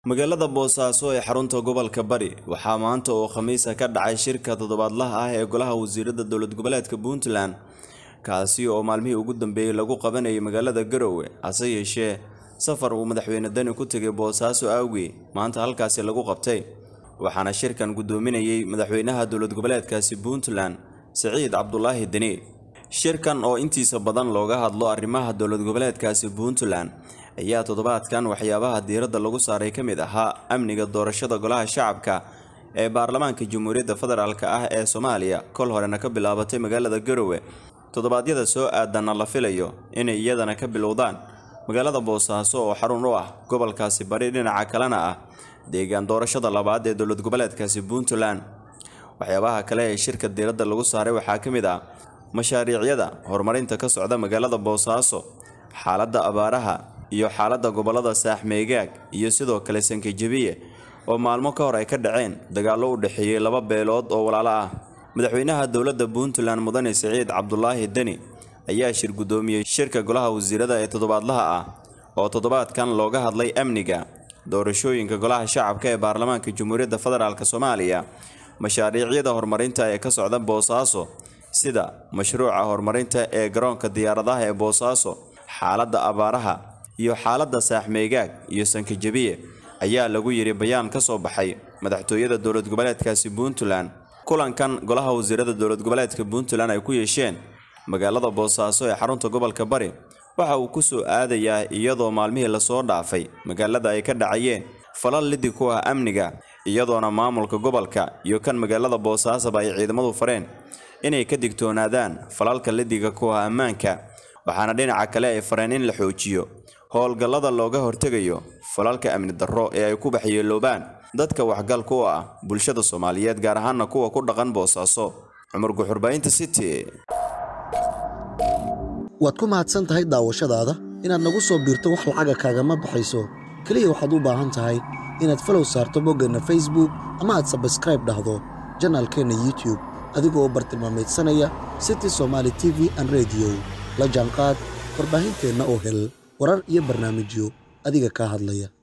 magaalada boosaaso ee xarunta gobolka bari waxaa maanta oo khamiisa ka dhacay shirka toddobaadlaha ah ee golaha wasiirada dowlad goboleedka puntland kaasi oo maalmihii ugu dambeeyey lagu qabanayay magaalada garowe hase yeeshee safar uu madaxweyne dani ku tegay boosaaso awgii maanta halkaasi lagu qabtay waxaana shirkan guddoominayay madaxweynaha dowlad goboleedkaasi puntland siciid cabdulaahi deni shirkan oo intiisa badan looga hadlo arrimaha dowlad goboleedkaasi puntland ayaa toddobaadkan waxyaabaha diiradda lagu saaray ka mid ahaa amniga doorashada golaha shacabka ee baarlamaanka jamhuuriyadda federaalk ah ee soomaaliya kol horena ka bilaabatay magaalada garowe toddobaadyada soo aadanna la filayo inay iyadana ka bilowdaan magaalada boosaaso oo xarun u ah gobolkaasi bari dhinaca kalena ah deegaan doorashada labaad ee dowlad goboleedkaasi puntland waxyaabaha kale ee shirka diiradda lagu saaray waxaa ka mid ah mashaariicyada horumarinta ka socda magaalada boosaaso xaaladda abaaraha iyo xaaladda gobolada saaxmeegaag iyo sidoo kale sankajabiye oo maalmo ka hor ay ka dhaceen dagaallo u dhexeeyey laba beelood oo walaalo ah madaxweynaha dowladda puntland mudane siciid cabdulaahi deni ayaa shir guddoomiyey shirka golaha wasiirada ee toddobaadlaha ah oo toddobaadkan looga hadlay amniga doorashooyinka golaha shacabka ee baarlamaanka jamhuuriyadda federaalk soomaaliya mashaariicyada horumarinta ee ka socda boosaaso sida mashruuca horumarinta ee garoonka diyaaradaha ee boosaaso xaaladda abaaraha iyo xaaladda saaxmeegaag iyo sankajabiye ayaa lagu yidhi bayaan ka soo baxay madaxtooyada dowlad goboleedkaasi puntland kulankan golaha wasiirada dowlad goboleedka puntland ay ku yeesheen magaalada boosaaso ee xarunta gobolka bari waxa uu ku soo aadayaa iyadoo maalmihii lasoo dhaafay magaalada ay ka dhacayeen falal liddi ku ah amniga iyadoona maamulka gobolka iyo kan magaalada boosaasaba ay ciidamadu fareen inay ka digtoonaadaan falalka liddiga ku ah ammaanka waxaana dhinaca kale ay fareen in la xoojiyo howlgallada looga hortegayo falalka amni darro ee ay ku baxyeeloobaan dadka waxgalka u ah bulshada soomaaliyeed gaar ahaana kuwa ku dhaqan boosaaso cumar guxurbaynta city waad ku mahadsan tahay daawashadaada inaad nagu soo biirto wax lacaga kaagama baxayso keliya waxaad u baahan tahay inaad falow saarto boggeenna facebook ama aad sabskraib dhahdo janaalkeenna youtube adigoo u bartilmaamaydsanaya city somaali t v an rediyo la jaanqaad warbaahinteenna oo hel warar iyo barnaamijyo adiga kaa hadlaya